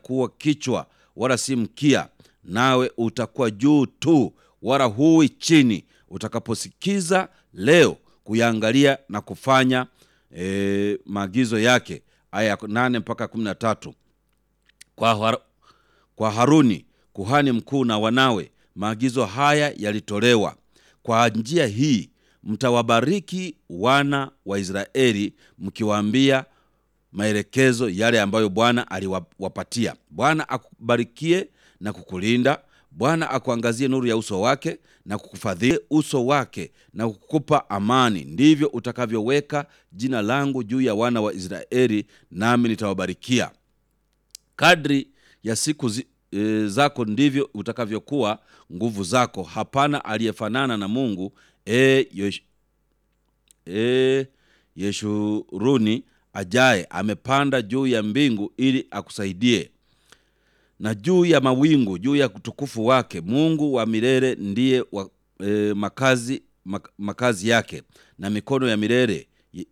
kuwa kichwa wala si mkia, nawe utakuwa juu tu wala huwi chini, utakaposikiza leo kuyaangalia na kufanya e, maagizo yake. Aya ya nane mpaka kumi na tatu kwa, har, kwa Haruni kuhani mkuu na wanawe maagizo haya yalitolewa. Kwa njia hii mtawabariki wana wa Israeli mkiwaambia maelekezo yale ambayo Bwana aliwapatia. Bwana akubarikie na kukulinda. Bwana akuangazie nuru ya uso wake na kukufadhili uso wake na kukupa amani. Ndivyo utakavyoweka jina langu juu ya wana wa Israeli, nami nitawabarikia. Kadri ya siku zi, e, zako ndivyo utakavyokuwa nguvu zako. Hapana aliyefanana na Mungu. E, yesh, e, Yeshuruni ajaye amepanda juu ya mbingu ili akusaidie, na juu ya mawingu, juu ya utukufu wake. Mungu wa milele ndiye wa, e, makazi, mak, makazi yake, na mikono ya milele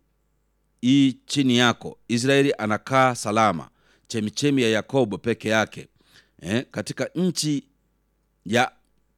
i chini yako. Israeli anakaa salama, chemichemi ya Yakobo peke yake eh, katika nchi ya,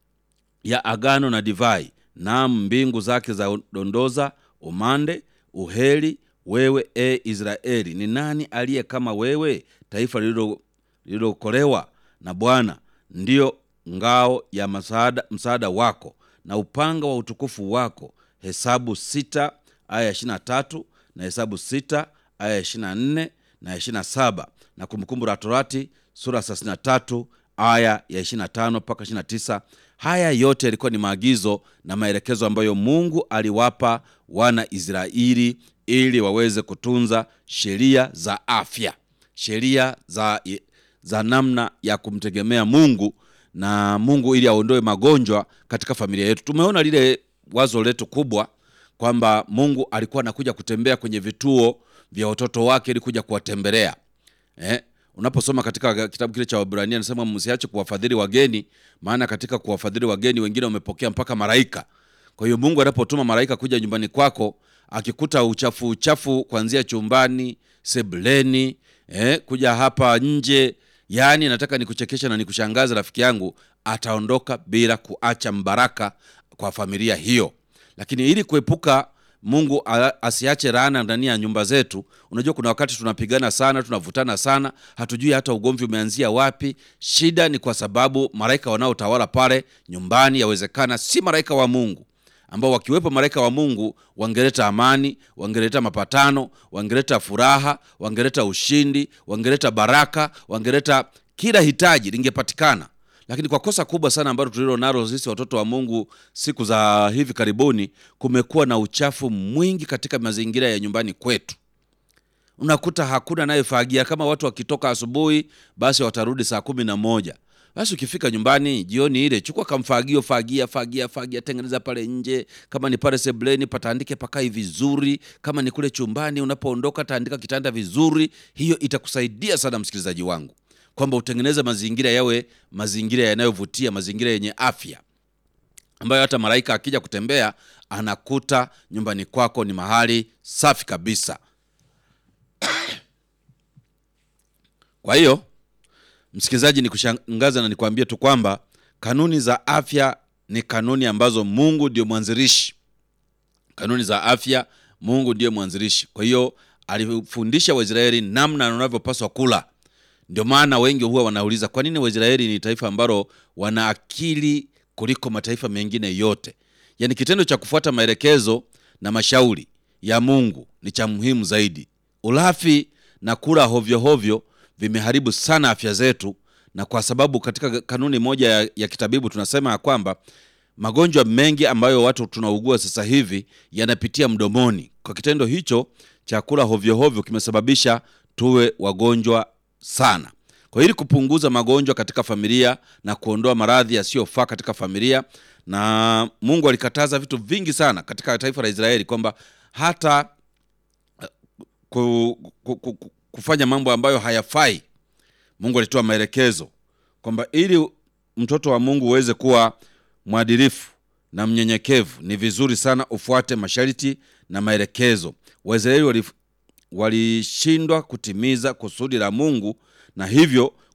ya agano na divai. Naam, mbingu zake za dondoza umande uheri. Wewe e Israeli, ni nani aliye kama wewe, taifa lililokolewa na Bwana? Ndiyo ngao ya msaada, msaada wako na upanga wa utukufu wako. Hesabu sita aya ya ishirini na tatu na Hesabu sita aya ya ishirini na nne na ishirini na saba na Kumbukumbu la Torati sura thelathini na tatu aya ya ishirini na tano mpaka ishirini na tisa. Haya yote yalikuwa ni maagizo na maelekezo ambayo Mungu aliwapa wana Israeli ili waweze kutunza sheria za afya, sheria za, za namna ya kumtegemea Mungu na Mungu ili aondoe magonjwa katika familia yetu. Tumeona lile wazo letu kubwa kwamba Mungu alikuwa anakuja kutembea kwenye vituo vya watoto wake ili kuja kuwatembelea eh? Unaposoma katika kitabu kile cha Waebrania anasema msiache kuwafadhili wageni, maana katika kuwafadhili wageni wengine wamepokea mpaka malaika. Kwa hiyo Mungu anapotuma malaika kuja nyumbani kwako, akikuta uchafu uchafu kuanzia chumbani, sebuleni, eh, kuja hapa nje, yaani nataka nikuchekesha na nikushangaza rafiki yangu, ataondoka bila kuacha mbaraka kwa familia hiyo. Lakini ili kuepuka Mungu asiache laana ndani ya nyumba zetu. Unajua, kuna wakati tunapigana sana, tunavutana sana, hatujui hata ugomvi umeanzia wapi. Shida ni kwa sababu malaika wanaotawala pale nyumbani yawezekana si malaika wa Mungu, ambao wakiwepo malaika wa Mungu wangeleta amani, wangeleta mapatano, wangeleta furaha, wangeleta ushindi, wangeleta baraka, wangeleta kila hitaji lingepatikana lakini kwa kosa kubwa sana ambalo tulilo nalo sisi watoto wa Mungu siku za hivi karibuni, kumekuwa na uchafu mwingi katika mazingira ya nyumbani kwetu. Unakuta hakuna anayefagia. Kama watu wakitoka asubuhi, basi watarudi saa kumi na moja. Basi ukifika nyumbani jioni ile, chukua kamfagio, fagia fagia fagia, tengeneza pale nje. Kama ni pale sebuleni, pataandike pakai vizuri. Kama ni kule chumbani, unapoondoka taandika kitanda vizuri. Hiyo itakusaidia sana msikilizaji wangu kwamba utengeneze mazingira yawe mazingira yanayovutia, mazingira yenye afya, ambayo hata malaika akija kutembea anakuta nyumbani kwako ni mahali safi kabisa. Kwa hiyo msikilizaji, ni kushangaza na nikwambie tu kwamba kanuni za afya ni kanuni ambazo Mungu ndio mwanzilishi. Kanuni za afya Mungu ndiyo mwanzilishi. Kwa hiyo alifundisha Waisraeli namna wanavyopaswa kula. Ndio maana wengi huwa wanauliza kwa nini Waisraeli ni taifa ambalo wana akili kuliko mataifa mengine yote. Yaani kitendo cha kufuata maelekezo na mashauri ya Mungu ni cha muhimu zaidi. Ulafi na kula hovyo hovyo vimeharibu sana afya zetu, na kwa sababu katika kanuni moja ya, ya kitabibu tunasema ya kwamba magonjwa mengi ambayo watu tunaugua sasa hivi yanapitia mdomoni. Kwa kitendo hicho cha kula hovyo hovyo kimesababisha tuwe wagonjwa sana. Kwa ili kupunguza magonjwa katika familia na kuondoa maradhi yasiyofaa katika familia, na Mungu alikataza vitu vingi sana katika taifa la Israeli kwamba hata ku, ku, ku, kufanya mambo ambayo hayafai. Mungu alitoa maelekezo kwamba ili mtoto wa Mungu uweze kuwa mwadilifu na mnyenyekevu, ni vizuri sana ufuate masharti na maelekezo. Waisraeli walishindwa kutimiza kusudi la Mungu na hivyo